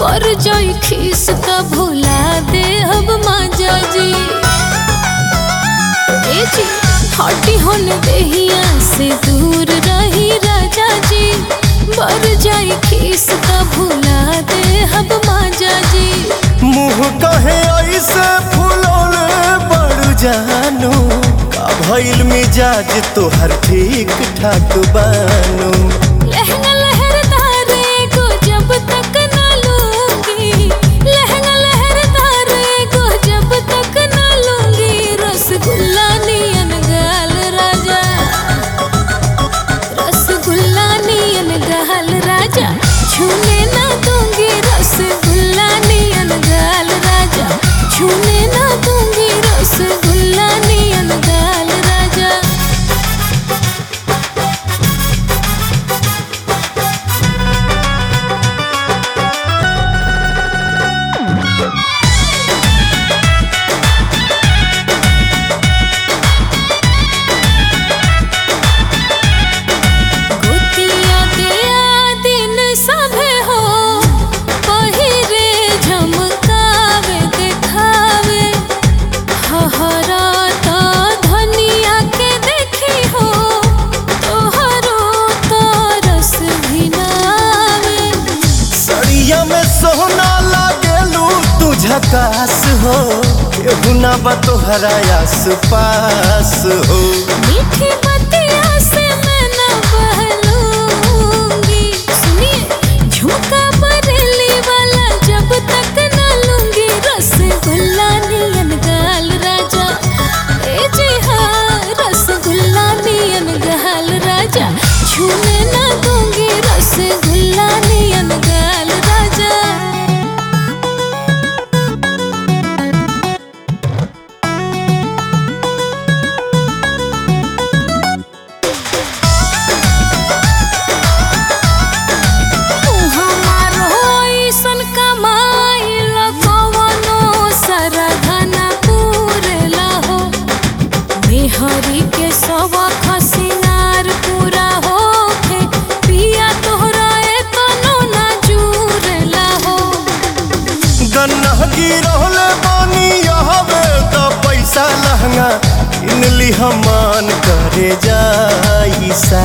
पर जाई खीस का भुला दे अब माजा जी ए जी हटी होन देहिया से दूर रही राजा जी पर जाई खीस का भुला दे अब माजा जी मुँह कहे ऐसे फुलौले बड़ जानू का भइल मिजाज तोहर ठीक ठाक बानू लहंगा लहरदारे को जब तक न लूंगी लहंगा लहरदारे को जब तक न लूंगी रसगुल्ला नियन गाल राजा रसगुल्ला नियन गाल राजा छूने ना दूंगी रसगुल्ला नियन गाल राजा छूने ना दूंगी रसगुल्ला नियन गाल राजा गोतिया दिया दिन सभे हो पहिरे झमकावे देखावे हहरा तो धनिया के देखी हो तोहरो तो रस भिनावे सड़िया में सोना लागेलू तू झकास हो केहू ना बा तोहरा आस पास हो मीठी बतिया से मैं न बहलूंगी सुनिए झुमका बरेली वाला जब तक न लूंगी रसगुल्ला नियन गाल राजा ए जी हाँ रसगुल्ला नियन गाल राजा छूने न दूंगी रसगुल्ला नियन गाल राजा हमारो ऐसन कमाइल कवनो सरधना पूरेला हो मेहरी के सवा खसिनार पूरा होखे पिया तोहरा एतनो ना जुरेला हो गन्ना गिरहले बानी यहवे त पैसा लहंगा इनली हमान करे जाई सा